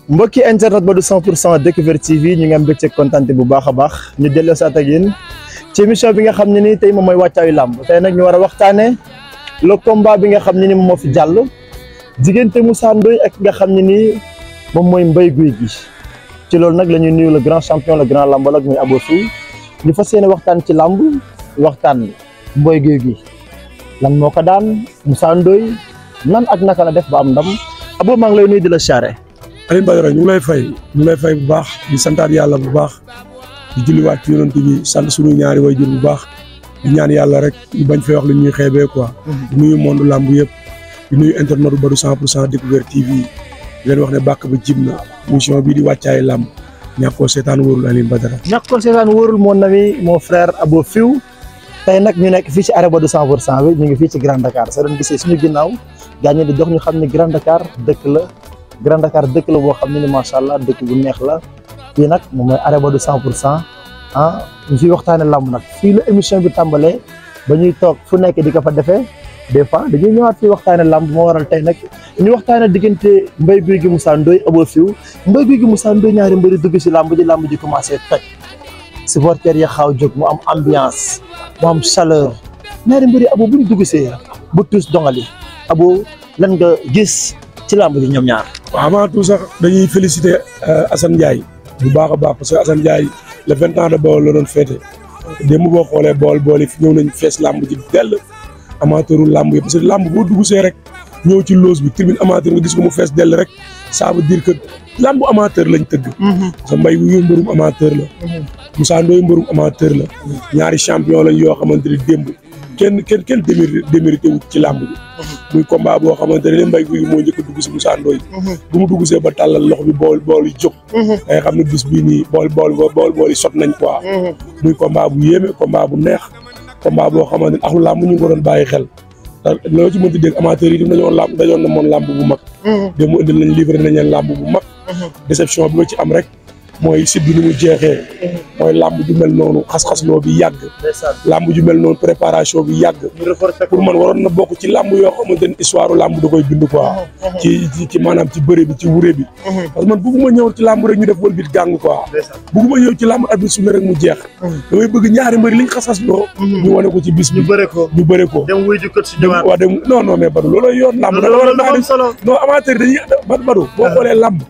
mbokki internet ba du 100 pour cent Découverte TV ñu ngi am mbégte kontante bu baax a baax ñu delloo saat ak yéen ci émission bi nga xam ne ni tey moom mooy wàccaayu làmb tey nag ñu war a waxtaanee le combat bi nga xam ne ni moom moo fi jàll diggante Moussa Ndoye ak nga xam ne ni moom mooy Mbaye Gouye Gui ci loolu nag la ñuy nuyu le grand champion le grand lambologue muy Abo Fiw ñu fas yéene waxtaan ci làmb waxtaan Mbaye Gouye Gui lan moo ko daan Moussa Ndoye nan ak naka la def ba am ndam Abo maa ngi lay nuyu di la charré. Alioune Badara ñu ngi lay fay ñu ngi lay fay bu baax di santaat yàlla bu baax di julliwaat ci yonent bi sant suñu ñaari way jur bu baax di ñaan yàlla rek ñu bañ fay wax lu ñuy xeebee quoi. di nuyu monde làmb yëpp di nuyu internet bu Badou 100 pour cent Découverte TV di leen wax ne bàkk ba jib na émission bii di wàccaay làmb ñàkkoo seetaan wóorul Alioune Badara. ñàkk ko seetaan wóorul mon ami mon frère Abo Fiw tey nag ñu nekk fii ci arrêt Badou 100 pour cent bi ñu ngi fii ci Grand Dakar soo doon gisee suñu ginnaaw gaañu di dox ñu xam ne Grand Dakar dëkk la. Grand Dakar dëkk la boo xam ne ni macha allah dëkk bu neex la fii nag moom mooy arrêt Badou 100 pour cent ah ñu fiy waxtaane lamb nag fii la émission bi tàmbalee ba ñuy toog fu nekk di ko fa defee des fois dañuy ñëwaat fii waxtaane lamb moo waral tey nag ñu waxtaane diggante Mbaye Gouye Gui Moussa Ndoye Abo Fiw Mbaye Gouye Gui Moussa Ndoye ñaari mbëri dugg si lamb ji lamb ji commencé toj supporters yi xaaw jóg mu am ambiance mu am chaleur ñaari mbëri Abo bu ñu dugg see bu tuus dongali Abo lan nga gis ci lamb ji ñoom ñaar waaw avant tout sax dañuy féliciter Assane Ndiaye bu baax a baax parce que Assane Ndiaye le vingt ans de Bawol la doon féete démb boo xoolee bool bool yi fi ñëw nañ fees làmb ji dell amateuru làmb yi parce que làmb boo dugg see rek ñëw ci loose bi tribune amateur nga gis ko mu fees dell rek ça veut dire que làmb amateur lañ tëgg parce que Mbaye Gouye mbërum amateur la Moussa Ndoye mbërum amateur la ñaari champion lañ yoo xamante ni démb kenn kenn kenn démérité démérité wut ci làmb bi muy combat boo xamante ne Mbaye Gouye moo njëkk a dugg si Moussa Ndoye bu mu dugg see ba tàllal loxo bi bool bool yi jóg day xam ne bis bii nii bool bool bool bool yi sot nañ quoi muy combat bu yéeme combat bu neex combat boo xamante ne axlu làmb ñu ngi ko doon bàyyi xel te loo ci mënti dégg amateurs yi dem dañoo làmb dañoon na moon làmb bu mag de mu indil nañ livré nañ leen làmb bu mag déception bi ma ci am rek mooy site bi ni mu jeexee mooy làmb ju mel noonu xas-xasloo bi yàgg làmb ju mel noonu préparation bi yàgg pour man waroon na bokk ci làmb yoo xamante ne histoire làmb da koy bind quoi ci ci maanaam ci bëre bi ci wuré bi parce que man bugguma ñëw ci làmb rek ñu def wal bit gàng quoi bugguma ñëw ci làmb arbitre su rek mu jeex damay bëgg ñaari mbëri liñ xas-xasloo ñu wane ko ci bis bi ñu bëre ko ñu bëre ko dem wuy jukkat si waaw dem non non mais Badou looloo yoon làmb da la war a naa solo non amateur dañuy Badou boo xoolee làmb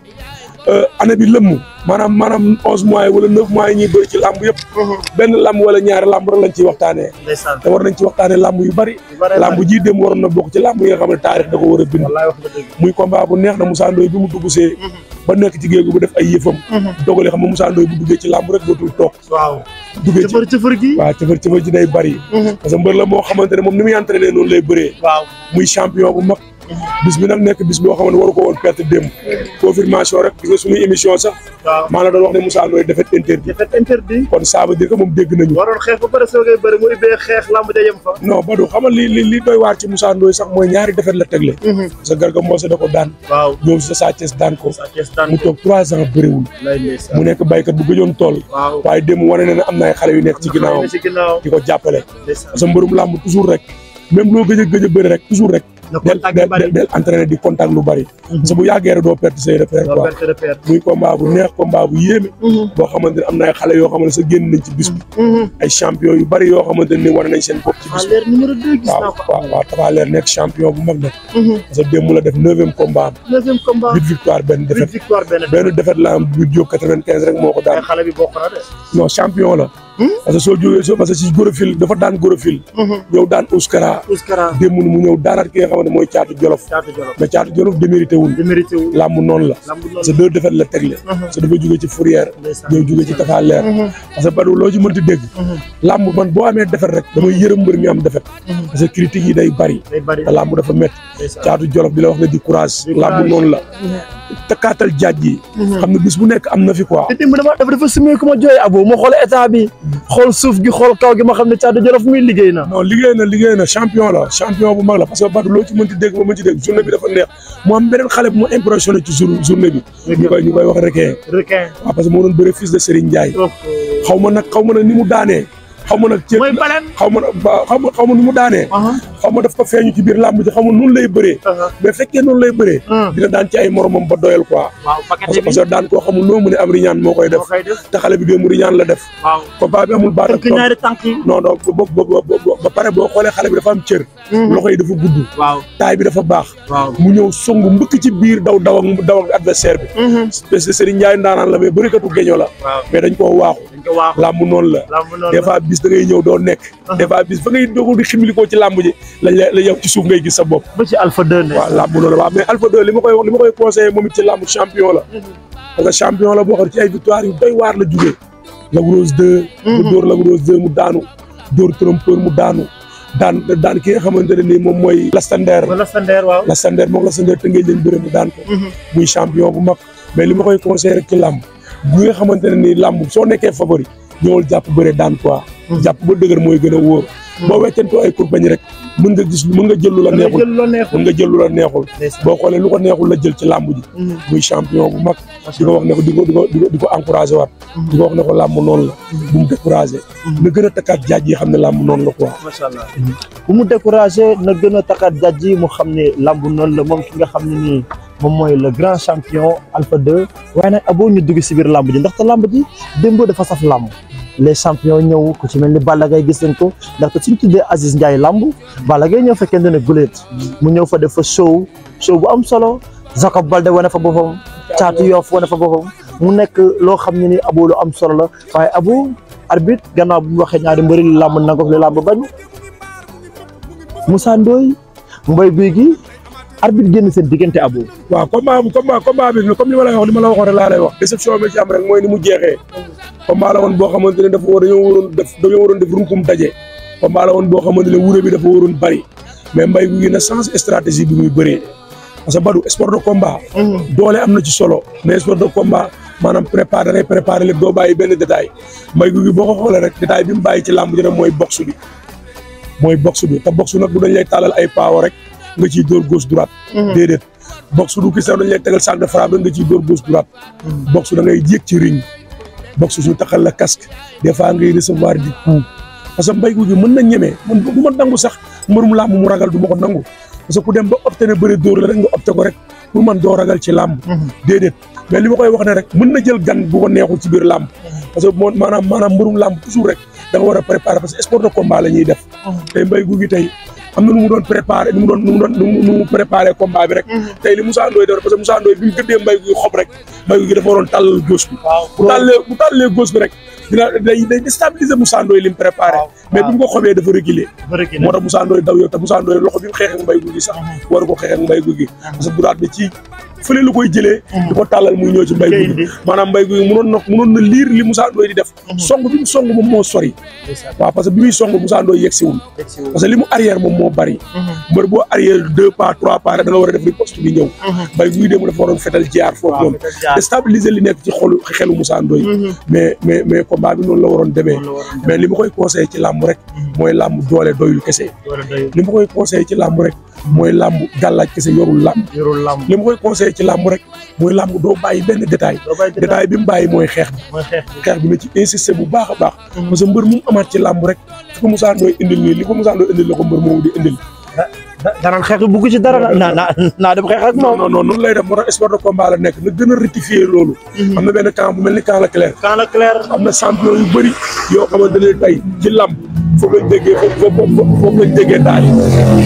année bi lëmm maanaam maanaam onze mois yi wala neuf mois yi ñuy bëri ci làmb yëpp benn làmb wala ñaari làmb rek lañ ciy waxtaanee te war nañ ci waxtaanee làmb yu bari làmb ji dem waroon na bokk ci làmb yi nga xam ne taarix da ko war a bind muy combat bu neex na Moussa Ndoye bi mu dugg see ba nekk ci géegu ba def ay yëfam dogalee xam nga Moussa Ndoye bu duggee ci làmb rek dootul toog waaw duggee ci cëfër cëfër gi waaw cëfër cëfër ji day bari parce que mbër la moo xamante ne moom ni muy entraîné noonu lay bëree waaw muy champion bu mag bis bi nag nekk bis boo xam ne waru ko woon perte démb confirmation rek gis nga suñuy émission sax waaw maa la doon wax ne Moussa Ndoye défaite interdit défaite interdit kon ça veut dire que moom dégg nañu waroon xeex ba pare soo koy bëri mu ubbee xeex lamb ja yem fa non Badou xamal li li li doy waar ci Moussa Ndoye sax mooy ñaari défaite la tegle parce que Garga Mbossé da ko daan waaw ñëw si Sa Thiès daan ko Sa Thiès daan mu toog trois ans bëriwul lay ndeysaan mu nekk baykat bu gëjoon tool waaw waaye démb wane na ne am na ay xale yu nekk ci ginnaawam ci ginnaaw di ko jàppale ndeysaan parce que mbërum làmb toujours rek même loo gëj a gëj a bëri rek toujours rek na del contact yu bari del del entraîné di contact lu bari parce que bu yàggee rek doo perte say repère doo quoi perte repère muy combat bu neex combat bu yéeme boo xamante ne am na ay xale yoo xamante ne sa génn nañ ci bis bi ay champion yu bari yoo xamante ne wane nañ seen bopp ci bis bi leer numéro deux gis naa waaw ko waaw waaw Tapha Leer nekk champion bu mag nag parce que démb la def neuvième combat am neuvième combat huit victoire benn huit défaite victoire benn benn défaite la am bu jóg quatre-vingt-quinze rek moo ko ay daan xale bi bokk na de non champion la parce que soo jógee soo parce que si Gorofil dafa daan Gorofil ñëw daan Ouskara Ouskara démb mu ñëw daanaat ki nga xamante mooy caatu Jolof caatu jolof mais caatu Jolof démérité wul démérité wu làmb noonu la lamb parce que deux défaites la tegle parce que dafa jógee ci Fourière ndeysaan ñëw jógee ci Tapha Leer parce que Badou loo ci mënti dégg làmb man boo amee défaite rek damay yërëm mbër mi am défaite parce que critiques yi day bari day bari te làmb dafa métti ndeysaan caatu Jolof di la wax ne di courage Di làmb courage. noonu la takkaatal jaaj yi xam ne bis bu nekk am na fi quoi te démb dafa dafa dafa sumee ku ma jooy abo ma xool état bi xool suuf gi xool kaw gi ma xam ne caatu jolof muy liggéey na non liggéey na liggéey na champion la champion bu mag la parce que Badou loo ci mënti dégg ba mën ci dégg journée bi dafa neex mu am beneen xale bu ma impressionné ci jour journée bi ñu koy ñu koy wax requin requin waaw parce que moo doon bëre fils de Serigne Ndiaye xaw ma nag xaw ma nag ni mu daanee xaw ma nag. mooy baleen. xaw ma ba xaw ma xaw ma nu mu daanee. xaw ma daf ko feeñu ci biir làmb ji xaw ma noonu lay bëree. mais fekkee noonu lay bëree. dina daan ci ay moromam ba doyal quoi. waaw parce que parce que daan koo xamul noo mu ne am riñaan moo koy def. te xale bi démb riñaan la def. waaw combat bi amul baat ak tënk ñaari tànk yi. non non ba ba ba ba pare boo xoolee xale bi dafa am cër. loxo yi dafa gudd. waaw taay bi dafa baax. waaw mu ñëw song mbëkk ci biir daw daw ak daw ak adversaire bi. parce que Serigne Ndiaye ndaanaan la mais bërikatu geño la. waaw mais dañ koo waaxu. dañ ko waax làmb noonu la. lamb noonu des fois bis da ngay ñëw doo nekk. des fois bis fa ngay doog di ximilikoo ci làmb ji lañ la la yow ci suuf ngay gis sa bopp. ba ci Alpha 2 ne. waaw làmb noonu la waaw mais Alpha 2 li ma koy wax li ma koy conseillé moom it ci làmb champion la. parce que champion la boo xam ci ay victoire yu doy waar la jugee. Lac Rose 2. mu dóor Lac Rose 2 mu daanu. dóor trompeur mu daanu. daan daan ki nga xamante ne nii moom mooy. Lastander wala Sander waaw. Lastander moom Lastander te ngay leen bëre mu daan ko. muy champion bu mag mais li ma koy conseillé rek ci làmb bu nga xamante ne nii làmb soo nekkee favori ñëwal jàpp bëre daan quoi. jàpp ba dëgër mooy gën a wóor. boo weccantoo ay kurbañ rek mën nga gis mën nga jël lu la neexul jël loo neexul. mën nga jël lu la neexul. ndeysaan. boo xoolee lu ko neexul la jël ci làmb ji. muy champion bu mag. di ko wax ne ko di ko di ko di ko di ko encouragé waat. di ko wax ne ko làmb noonu la. bu mu découragé. na gën a takkaat jaaj yi xam ne làmb noonu la quoi. macha allah bu mu découragé na gën a takkaat jàjj yi mu xam ne lamb noonu la moom ki nga xam ne nii moom mooy le grand champion Alpha 2 waaye nag aboo ñu dugg si biir lamb ji ndaxte lamb ji démb dafa saf lamb les champions ñëw ku ci mel ni Balla Gaye gis nañ ko ndaxte suñ tuddee Aziz Ndiaye lamb Balla Gaye ñëw fekkee ne guléet mu ñëw fa def fa show show bu am solo Jacob Balde wane fa boppam Caatu Yoff wane fa boppam mu nekk loo xam ne ni aboo lu am solo la waaye abu arbitre gannaaw bu mu waxee ñaari mbëri li làmb nangook li làmb bañ Moussa Ndoye Mbaye Guy gi arbitre génn seen diggante abo waaw combat combat combat bi comme li ma lay wax li ma la waxoon rek laa lay wax déception bi ci am rek mooy ni mu jeexee combat la woon boo xamante ne dafa war dañoo waroon def dañoo waroon def runkum daje combat la woon boo xamante ne wuré bi dafa waroon bari mais mbay gu gi na change stratégie bi muy bëree parce que badu sport de combat doole am na ci solo mais sport de combat maanaam préparé da ngay préparé lépp doo bàyyi benn détail mbay gu gi boo ko xoolee rek détail bi mu bàyyi ci làmb ji rek mooy box bi mooy box bi te box nag du dañ lay tàllal ay paawo rek nga ciy dóor gauche droite déedéet box du kii sax dañ lay tegal sac de frappe rek nga ciy dóor gauche droite box da ngay yéeg ci ring box su taxal la casque des fois ngay recevoir di coup parce que mbay gu gi mën na ñemee man du ma nangu sax mbërum làmb mu ragal du ma ko nangu parce que ku dem ba opté ne bëri dóor la rek nga opté ko rek pour man doo ragal ci làmb déedéet mais li ma koy wax ne rek mën na jël gan bu ko neexul ci biir làmb parce que moo maanaam maanaam mbërum làmb toujours rek da nga war a préparer parce que sport de combat la ñuy def tey mbay gu gi tey am na nu mu doon préparé nu mu doon nu mu doon nu mu préparé combat bi rek tey li Moussa Ndoye def parce que Moussa Ndoye bi mu gëddee mbay gu gi xob rek mbay gu gi dafa waroon tàllal gauche bi bu tàllee bu tàllee gauche bi rek dina day day déstabiliser Moussa Ndoye li mu préparé mais bi mu ko xobee dafa reculer moo tax Moussa Ndoye daw yow te Moussa Ndoye loxo bi mu xeex ak mbay gu gi sax waru ko xeex ak mbay gu gi parce que droite bi ci fële la koy jëlee di ko tàllal muy ñëw ci mbay gu gi maanaam mbay gu gi mënoon na mënoon na liir li Moussa Ndoye di def song bi mu song moom moo sori waaw parce que bi muy song Moussa Ndoye yegg siwul parce que li mu arrière moom moo bari mbër boo arrière deux pas trois pas rek da nga war a def riposte bi ñëw mbay gu gi dem dafa waroon fetal jaar foofu noonu déstabiliser li nekk ci xolu xelu Moussa Ndoye mais mais mais combat bi noonu la waroon demee mais li ma koy conseillé ci làmb rek mooy làmb doole doyul kese li ma koy conseillé ci làmb rek mooy làmb gàllaaj kese yorul làmb yorul làmb li ma koy conseillé ci làmb rek mooy làmb doo bàyyi benn détail détail bi mu bàyyi mooy xeex bi mooy xeex xeex bi na ci insister bu baax a baax parce que mbër mu amaat ci làmb rek fi ko Moussa Ndoye indil nii li ko Moussa Ndoye indil la ko mbër moomu di indil danaan xeex bi bugg ci dara na na naa dem xeex ak non moom non non noonu lay def moo tax sport de combat la nekk na gën a rectifier loolu am na benn camp bu mel ni camp la clair quand la clair am na champion yu bëri yoo xamante ne tey ci làmb foofu lañ déggee foofu foofu lañ déggee daal yi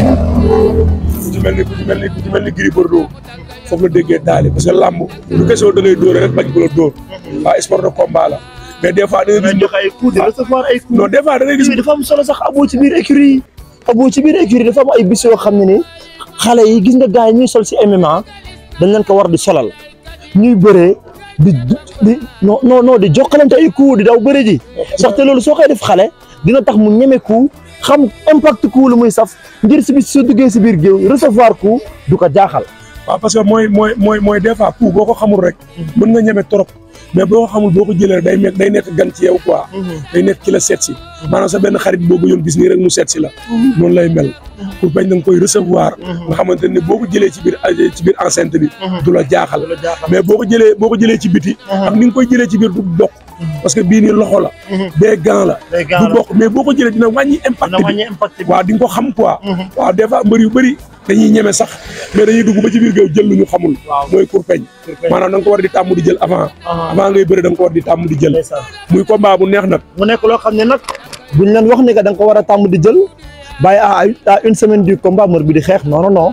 ku ci mel ni ku ci mel ni ku ci mel ni Gris Bordeaux foofu la déggee daal yi parce que làmb du question da ngay dóore rek bañ ko la dóor waaw sport de combat la mais des fois da ngay nga gis joxe ay coups di recevoir ay coups non des fois da ngay gis bi dafa am solo sax aboo ci biir écurie yi aboo ci biir écurie dafa am ay bis yoo xam ne ni xale yi gis nga gars yi ñuy sol si MMA dañ leen ko war di solal ñuy bëree di di non non non di jokkalante ay coups di daw bëre ji saxte loolu soo koy def xale dina tax mu ñeme coup xam impact coup lu muy saf ngir si bis soo duggee si biir géew recevoir coup du ko jaaxal waaw parce que mooy mooy mooy mooy des fois coup boo ko xamul rek mën nga ñeme trop mais boo ko xamul boo ko jëlee rek day nekk day nekk gan ci yow quoi day nekk ci la seet si maanaam sa benn xarit boo ko yoon gis nii rek mu seet si la noonu lay mel pour bañ da nga koy recevoir nga xamante ne boo ko jëlee ci biir ci biir enceinte bi du la jaaxal mais boo ko jëlee boo ko jëlee ci biti ak ni nga koy jëlee ci biir du bokk parce que bii nii loxo la bee gant la day du gaaw la bokk mais boo ko jëlee dina wàññi impact dina bi wàññi impact bi waaw di nga ko xam quoi Mhm. waaw des fois mbër yu bëri dañuy ñeme sax mais dañuy dugg ba ci biir géew jël lu ñu xamul waaw mooy kurpeñ maanaam da nga ko war di tàmm di jël avant avant ngay bëri da nga ko war di tàmm di jël ndeysaan muy combat bu neex nag mu nekk loo xam ne nag buñ leen wax ni que da nga ko war a tàmm di jël bàyyi à à une semaine du combat mbër bi di xeex non non non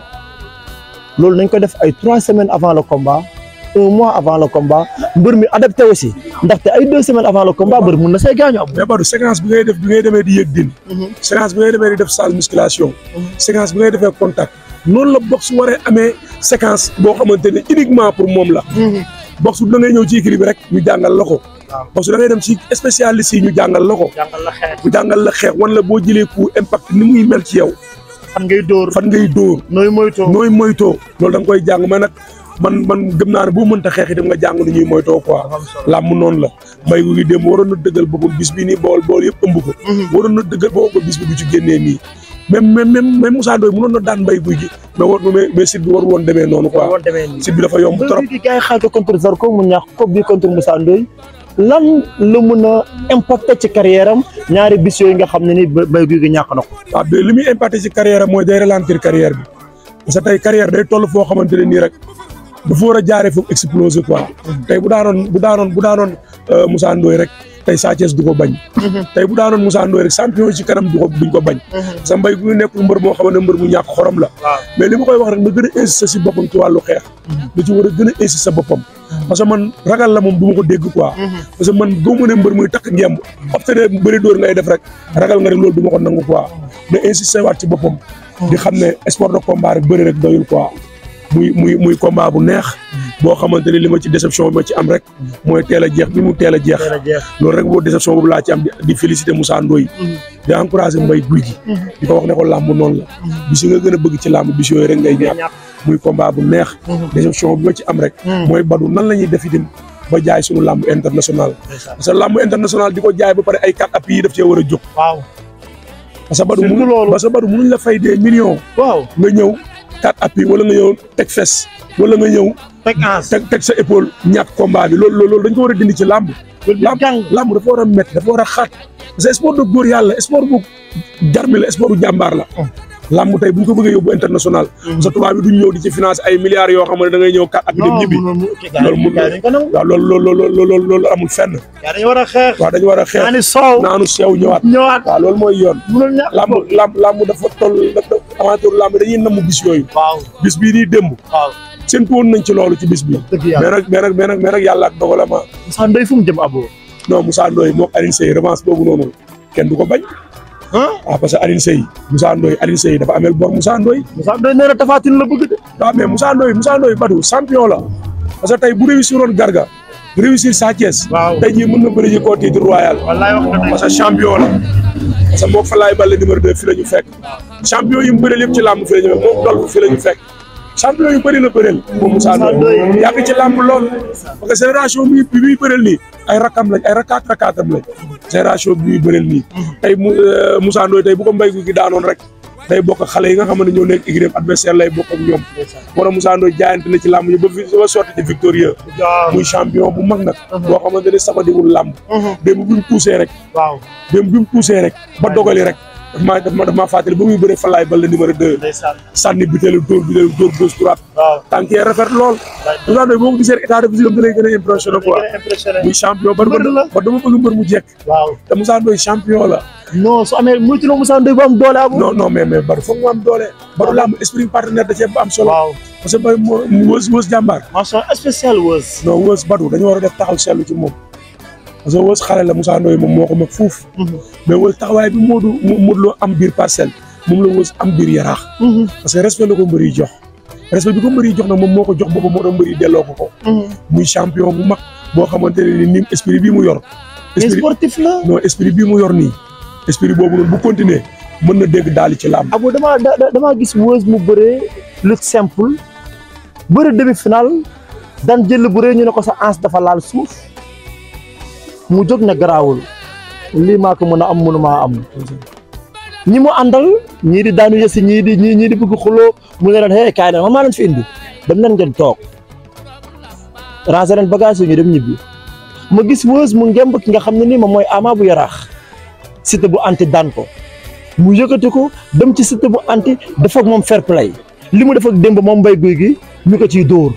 loolu nañ ko def ay trois semaines avant le combat un mois avant le combat mbër mi adapté aussi ndaxte ay deux semaines avant le combat mbër mun na see gaañu am. mais Badou séquence bi ngay def bi ngay demee di yëg din séquence bi ngay demee di def salle musculation séquence bi ngay defee contact noonu la boxe waree amee séquence boo xamante ne uniquement pour moom la boxe da ngay ñëw ci équilibre rek ñu jàngal la ko waaw. boxe da ngay dem ci spécialiste yi ñu jàngal la ko jàngal la xeex ñu jàngal la xeex wan la boo jëlee coup impact ni muy mel ci yow fan ngay dóor fan ngay dóor nooy moytoo. nooy moytoo loolu da nga koy jàng mais nag man man gëm naa ne boo mënta xeex itam nga jàng nu ñuy moytoo quoi am solo. làmm noonu la mbay gu gi démb waroon na dëggal boppam bis bi nii bool bool yëpp ëmb ko waroon na dëggal boppam ba bis bi du ci génnee nii même même même même Moussa Ndoye mënoon na daan mbay guy gi mais war mais mais site bi waru woon demee noonu quoi woon demee nii. site bi dafa yomb trop mbër bi gars yi xaaj ko contre Zarko mu ñàkk ko bii contre Moussa Ndoye lan la mun a impacté ci carrière am ñaari bis yooyu nga xam ne ni Mbaye Gouy Gui ñàkk na ko. waaw mais li muy impacté ci carrière am mooy day ralentir carrière bi parce que tey carrière day toll foo xamante ne nii rek dafa war a jaaree foofu exploser quoi tey bu daanoon bu daanoon bu daanoon euh, Moussa Ndoye rek tey Sa Thiès du ko bañ tey bu daanoon Moussa Ndoye rek champion yi ci kanam du ko duñ ko bañ parce que Mbaye Gouy Gui nekkul mbër moo xamante ne mbër mu ñàkk xorom la waaw mais li ma koy wax rek na gën a insister si boppam ci wàllu xeex da ci war a gën a insister boppam parce que man ragal la moom du ma ko dégg quoi parce que man gëw ma ne mbër muy takk ngemb obtene bëri dóor ngay def rek ragal nga rek loolu du ma ko nangu quoi na insister waat ci boppam di xam ne sport de combat rek bëri rek doyul quoi muy muy muy combat bu neex boo xamante ni li ma ci déception bi ma ci am rek mooy teel a jeex bi mu teel a jeex teel a jeex. loolu rek boo déception boobu laa ci am di di féliciter Moussa Ndoye di encourager Mbaye Gouy Gui di ko wax ne ko làmb noonu la bis yi nga gën a bëgg ci làmb bis yooyu rek ngay ñàkk ñàkk. muy combat bu neex déception bi ma ci am rek mooy badu nan la ñuy def itam ba jaay suñu làmb international parce que làmb international di ko jaay ba pare ay quatre appuis yi daf cee war a jóg waaw parce que badu Surtout mënu loolu. parce que badu mënuñ la fay des millions waaw nga ñëw quatre appuis wala nga ñëw teg fes wala nga ñëw teg ans. teg teg sa épaule ñàkk combat bi loolu loolu dañ ko war a dindi ci làmb làmb jàng. làmb dafa war a métti dafa war a xaat parce que sport de góor yàlla sport bu jarmi la sport bu jàmbaar la làmb tey bu ñu ko bëggee yóbbu international parce que tubaab bi duñ ñëw di ci financer ay milliards yoo xam ne da ngay ñëw quatre appuis dem ñibbi loolu mun na dañ ko nangu. waaw loolu loolu loolu loolu loolu amul fenn yaa dañu war a xeex. waaw dañu war a xeex naani soow. naanu sew ñëwaat ñëwaat. waaw loolu mooy yoon mënul ñàkk. làmb làmb làmb dafa toll dafa aventure làmb dañuy namm bis yooyu waaw bis bii nii démb waaw. séntu woon nañ ci loolu ci bis bi dëgg mais yàlla. nag mais nag mais nag mais nag yàlla ak dogalama Moussa Ndoye fu mu jëm abo. non Moussa Ndoye moog Alioune Seye revanche boobu noonu kenn du ko bañ ah waaw parce que Alioune Seye Moussa Ndoye Alioune Seye dafa amel bor Moussa Ndoye Moussa Ndoye nee na Tapha Tine la bëgg de. waaw mais Moussa Ndoye Moussa Ndoye Badou champion la parce que tey bu réussir woon Garga réussir Sa Thiès Waaw. tey jii mën na bëri ji koo titre royal wallaay wax nga parce que champion la parce que moog Falaye Baldé numéro 2 fi la ñu fekk champion yi mu bëreel yëpp ci làmb fi la ñu fekk moom dol fi la ñu fekk champion yu bëri la bëreel moom Moussa Ndoye Ndoye. yàgg ci làmb lool parce que génération bi bi muy bëreel nii ay rakam lañ ay rakaat rakaatam lañ génération bi muy bëreel nii tey mu euh, Moussa Ndoye tey bu ko mbéy gi daanoon rek day bokk ak xale yi nga xamante ne ñoo nekk écurie adversaire lay bokk ak ñoom moo tax Moussa Ndoye jaayante na ci làmb yi ba fi ba sorti ci victorieux waaw muy champion bu mag nag boo xamante ne sabadiwul làmb démb bi mu poussé rek waaw. démb bi mu poussé rek ba dogali rek daf maa daf ma daf maa fàttali ba muy bëre Falaye Baldé numéro 2 ndeysaan. sànni butéelu dóor butéelu dóor gauche droite waaw. tànk yi rafet lool Moussa Ndoye boo ko gisee rek état de physique am da lay gën a impressionné quoi gën a impressionné. muy champion ba Mbër la. ba dama bëgg mbër mu jekk waaw. te Moussa Ndoye champion la non su amee muy tudd Moussa Ndoye bu am doole abo. non non mais mais Badou foog mu am doole Badou làmb esprit partenaire da cee am solo waaw. parce que Badou moo mu wës wës jàmbaar mention spéciale Weuz. non wës Badou dañu war a def taxaw seetlu ci moom parce que wës xale la Moussa Ndoye moom moo ko mag fuuf mais wës taxawaay bi Modou Modou Lo am biir parcelle moom la wës am biir yaraax parce que respect la ko mbër yi jox respect bi ko mbër yi jox nag moom moo ko jox boppam moo tax mbër yi delloo ko ko muy champion bu mag boo xamante ne ni esprit bii mu yor mais esprit sportif la. non esprit bii mu yor nii esprit boobu noonu bu continuer mën na dégg daal ci làmb abo damaa da da- damaa gis Weuz mu bëree lutte simple bëri demi final daan jël bu rëy ñu ne ko sa ans dafa laal suuf mu jóg ne garaawul lii maa ko mën a am mënumaa am ñi mu àndal ñii di daanu yësi ñii di ñii ñii di bëgg xuloo mu ne leen hey kaay na man maa leen fi indi dem leen ngeen toog ranger leen bagage yi ñu dem ñibbi ma gis Weuz mu ngemb ki nga xam ne nii moom mooy Ama bu yaraax Siteu bu anti daan ko mu yëkkati ko dem ci Siteu bu anti def ak moom fair play li mu def ak démb moom mbay guy gi ñu ko ciy dóor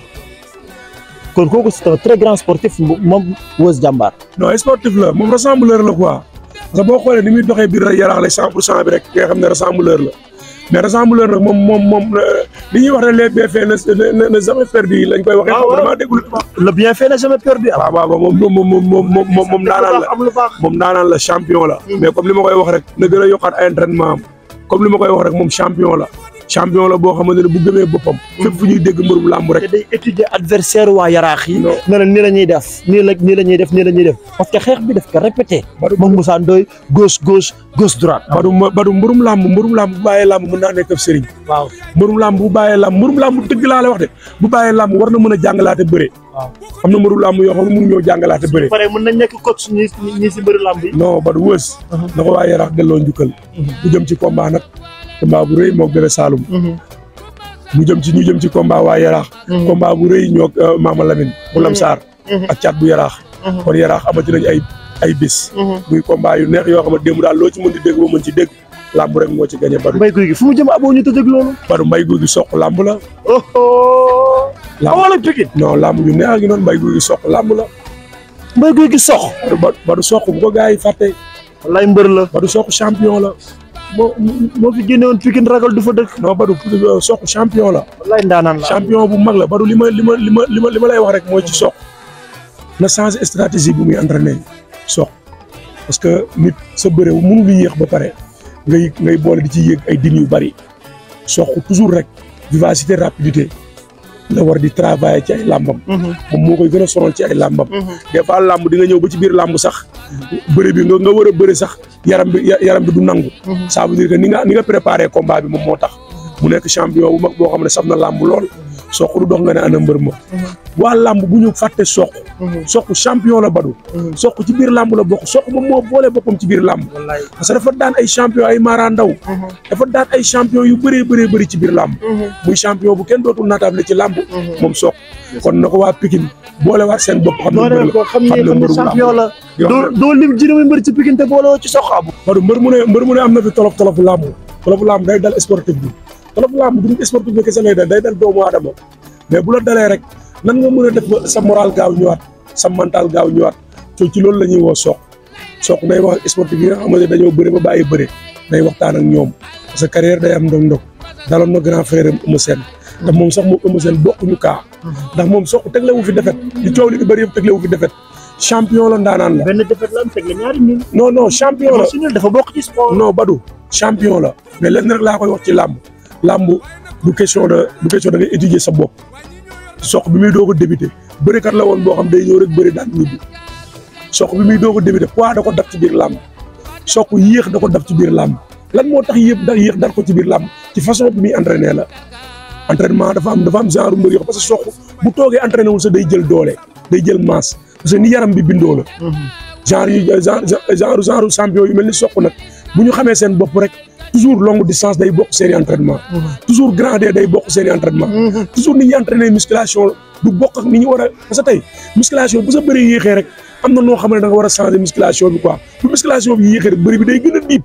kon kooku c'est un très grand sportif moom Weuz jàmbaar. non sportif la moom rassembleur la quoi parce que boo xoolee ni muy doxee biir yaraax la cent pour cent bi rek nga xam ne rassembleur la mais rassembleur nag moom moom moom li ñuy wax ne les bienfaits ne ne jamais perdu lañ koy waxee. waaw waaw vraiment déggul. le bienfait n'a jamais perdu. waaw waaw waaw moom moom moom moom moom moom daanaan la am lu baax. moom daanaan la champion la. mais comme li ma koy wax rek na gën a yokkaat ay entraînement am comme li ma koy wax rek moom champion la champion la boo xamante ne bu gëmee boppam. fépp fu ñuy dégg mbërum làmb rek. te day étudier adversaire waa yaraax yi. Non. ne la nii la ñuy def nii la nii la ñuy def nii la ñuy def parce que xeex bi daf ko répété. Badou moom Moussa Ndoye gauche gauche gauche droite. Badou ma Badou mbërum làmb mbërum làmb bu bàyyee làmb mën naa nekk ab sëriñ waaw mbërum làmb bu bàyyee làmb mbërum làmb dëgg laa la wax de bu bàyyee làmb war na mën a jàngalaate bëre waaw. am na mbërum làmb yoo xam ne mënu ñoo jàngalaate bëre pare mën nañ nekk coach ñi ñi si bëri lamb yi. non Badou Weuz na ko waa Yaraax delloo njukkal mu jëm ci combat nag combat bu rëy moog Bébé Saloum mu jëm ci ñu jëm ci combat waa Yaraax combat bu rëy ñoog Mama Lamine bu Lamsaar ak caat bu Yaraax kon Yaraax amati nañ ay ay bis muy combat yu neex yoo xam ne démb daal loo ci mën di dégg ba mën ci dégg làmb rek moo ci gagné Badou mbay guy gi fu mu jëm aboo ñu tëjëg loolu. Badou mbay guy gi soq làmb la oh. Lamb. wala Pikine. non làmb yu neex gi noonu mbay guy gi soq làmb la mbay guy gi sox. Badou Badou soq bu ko gars yi fàtte wallaay mbër la. Badou soq champion la moo moo fi génne woon Pikine ragal du fa dëkk. non Badou soq champion la wallaay ndaanaan la. champion bu mag la Badou li ma li ma li ma li ma li ma lay wax rek mooy ci soq na changer stratégie bu muy entraîné soq parce que nit sa bëre mënul yéex ba pare ngay ngay boole di ci yéeg ay din yu bari soq toujours rek vivacité rapidité la war di travailler ci ay làmbam moom moo koy gën a sonal ci ay làmbam des fois làmb di nga ñëw ba ci biir làmb sax bëre bi nga nga war a bëre sax yaram bi ya- yaram bi du nangu ça veut dire que ni nga ni nga préparé combat bi moom moo tax mu nekk champion bu mag boo xam ne saf na làmb lool soq du dox nga ne ana mbër ma waa làmb bu ñu fàtte soq soq champion la Badou soq ci biir làmb la bokk soq moom moo boole boppam ci biir làmb wallaay. parce que dafa daan ay champion ay Mara Ndaw dafa daan ay champion yu bëree bëree bëri ci biir làmb muy champion bu kenn dootul naataable ci làmb moom soq kon na ko waa Pikine boole waat seen bopp xam ne noo mbër ne la ko xam ne xam ne xam ne mbërum champion la. yoo doo xam ne- doo lim juróomi mbër ci Pikine te boolewoo ci sox abu. Badou mbër mu ne mbër mu ne am na fi tolof tolofu làmb tolofu làmb day dal sportif bi tolofu làmb du sportif bi kese lay dal day dal doomu aadama mais bu la dalee rek nan nga mën a def ba sa moral gaaw ñëwaat sa mental gaaw ñëwaat to ci loolu la ñuy woo soq soq day wax ak sportif yi nga xamante ne dañoo bëre ba bàyyi bëre day waxtaan ak ñoom parce que carrière day am ndog-ndog daloon na grand frère am Eumeu Sène te moom sax moom Eumeu Sène bokkuñu kaa ndax moom soq teglewu fi defet li coow li di bëri yëpp teglewu fi defet champion la ndaanaan la benn defet la am teg la ñaari ñun. non non champion la si ñun dafa bokk ci sport. non Badou champion la mais lenn rek laa koy wax ci làmb làmb du question de du question da ngay étudier sa bopp soq bi muy doog a débuté bërikat la woon boo xam day ñëw rek bëri daan ñibbi soq bi muy doog a débuté poids da ko daf ci biir làmb soq yéex da ko daf ci biir làmb lan moo tax yëpp da yéex dal ko ci biir làmb ci façon bi muy entraîné la entraînement dafa am dafa am genre mbër yoo xam parce que soq bu toogee entraîné wul sax day jël doole day jël masse parce que ni yaram bi bindoo la genre yu genre genre genre champion yu mel ni soq nag bu ñu xamee seen bopp rek toujours longue distance day bokk seen i entraînement toujours grand D day bokk seen i entraînement toujours ni ñuy entraîner musculation du bokk ak ni ñu war a parce que tey musculation bu sa bëri yéexee rek am na noo xam ne da nga war a changer musculation bi quoi bu musculation bi yéexee rek bëri bi day gën a diib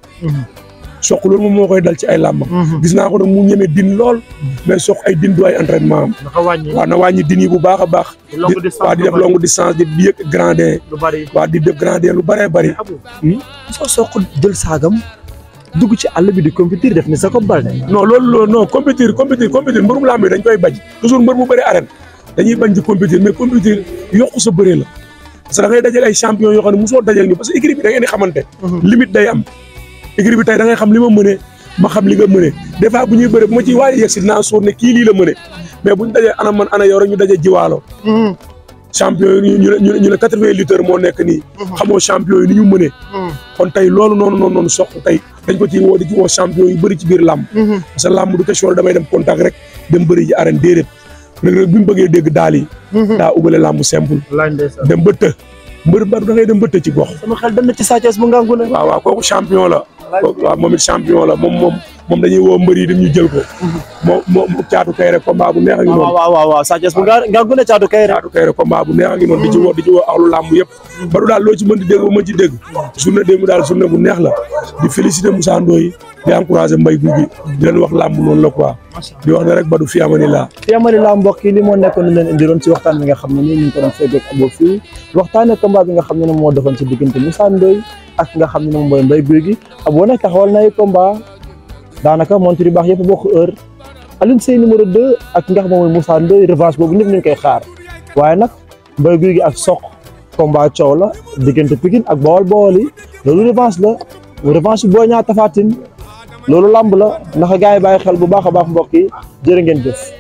soq loolu moom moo koy dal ci ay làmbam gis naa ko nag mu ñeme din lool mais soq ay din du ay entraînement am dafa wàññi waaw na wàññi din yi bu baax a baax longue distance waaw di def lu bari. longue distance di di yëg grand D lu bari. waaw di def grand D lu bëree bëri abu soo soq jël saagam dugg ci àll bi di compétir def ni sa ko balde. non loolu loolu non compétir compétir compétir mbërum làmb yi dañ koy bañ toujours mbër bu bëri arène dañuy bañ di compétir mais compétir yokku sa bëree la parce que da ngay dajal ay champion yoo xam ne mosoo dajal ñu parce que équipe bi da ngeen di xamante limite day am équipe bi tey da ngay xam li ma mënee ma xam li nga mënee des fois bu ñuy bëre bu ma ciy waaj a yegg si dinaa sóor ne kii lii la mëne mais buñ dajee ana man ana yow rek ñu daje jiwaalo champion yi ñu ne ñu ne ñu ne quatre-vingts lutteurs moo nekk nii xamoo champion yi ni ñu mënee kon tey loolu noonu noonu noonu soq tey dañ ko ci woo di ci woo champion yu bëri ci biir làmb parce que làmb du question damay dem contact rek dem bëri ji arène déedéet Reug Reug bi mu bëggee dégg daal yi daa ubale làmb simple laaj ndeysaan. dem ba të mbër mbër da ngay dem bëtt ci gox sama xel dem na ci Sa Thiès bu ngangu ne waaw waaw kooku champion la kooku waaw moom it champion la moom moom moom dañuy woo mbër yi dem ñu jël ko moom moom caatu kay rek combat bu neex a ngi waaw noonu waaw waaw waaw Sa Thiès bu ngangu ne caatu kay rek caatu kay rek combat bu neex a ngi noonu di ci woo di ci woo axlu làmb yëpp baru daal loo ci mën di dégg ba mën ci dégg journée démb daal journée bu neex la di féliciter Moussa Ndoye di encourager Mbaye Gouy Gui di leen wax làmb noonu la quoi di wax ne rek Badou fi amani laa fi amali laa mbokk yi li moo nekkoon ni leen indiroon ci waxtaan bi nga xam ne nii ñu ngi ko doon feggoog Abo fii waxtaane combat bi nga xam ne ne moo doxoon ci diggante Moussa Ndoye ak nga xam ne moom mooy Mbaye Gouy Gui Abo nag taxawal na ay combat daanaka montre yu baax yëpp bokk heure Alioune Seye numéro 2 ak nga xam moom mooy Moussa Ndoye revanche boobu ñëpp ñu ngi koy xaar waaye nag Mbaye Gouy Gui ak Sokh combat coow la diggante Pikine ak Bawol Bawol yi loolu revanche la revanche boo ñaa Tapha Tine loolu lamb la ndax gars yi bàyyi xel bu baax a baax mbokk yi jërë ngeen jëf